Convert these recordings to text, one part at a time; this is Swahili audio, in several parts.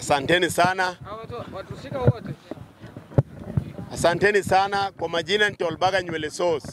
Asanteni sana, Watushika wote. asanteni sana. Kwa majina ni Tolbaga nywele sauce.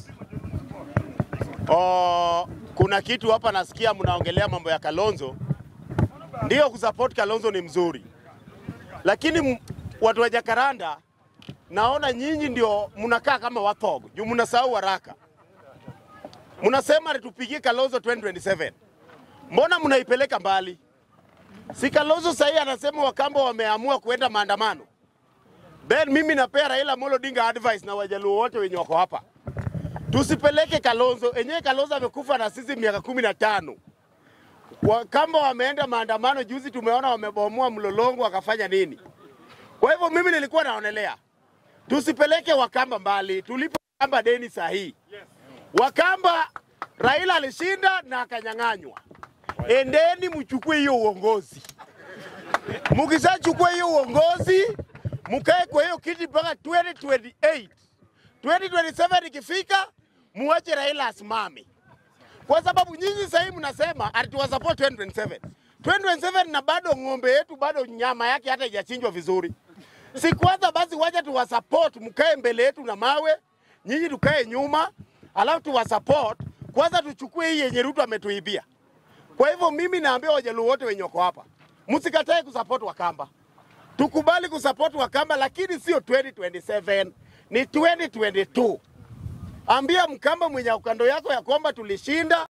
Oh, kuna kitu hapa nasikia mnaongelea mambo ya Kalonzo. Ndio kusupport Kalonzo ni mzuri, lakini m- watu wa Jakaranda naona nyinyi ndio mnakaa kama wathogo juu mnasahau haraka. Mnasema tupigie Kalonzo 2027 mbona mnaipeleka mbali? Si Kalonzo sahii anasema Wakamba wameamua kuenda maandamano. Ben, mimi napea Raila Amolo Odinga advice na wajaluo wote wenye wako hapa, tusipeleke Kalonzo. Enyewe Kalonzo amekufa na sisi miaka kumi na tano. Wakamba wameenda maandamano juzi, tumeona wamebomoa mlolongo, wakafanya nini? Kwa hivyo mimi nilikuwa naonelea tusipeleke Wakamba mbali, tulipe Wakamba deni sahihi. Wakamba Raila alishinda na akanyang'anywa, endeni mchukue hiyo uongozi. Mkishachukua hiyo uongozi, mkae kwa hiyo kiti mpaka 2028. 2027 ikifika, muache Raila asimame, kwa sababu nyinyi sasa hivi mnasema ati tuwasupport 2027. 2027 na bado ng'ombe yetu bado nyama yake hata haijachinjwa vizuri. Si kwanza basi, wacha tuwasupport, mkae mbele yetu na mawe, nyinyi tukae nyuma, alafu tuwasupport kwanza, tuchukue hii yenye Ruto ametuibia. Kwa hivyo mimi naambia wajaluo wote wenye wako hapa, msikatae kusupport Wakamba, tukubali kusupport Wakamba, lakini sio 2027 ni 2022. Ambia Mkamba mwenye kando yako ya kwamba tulishinda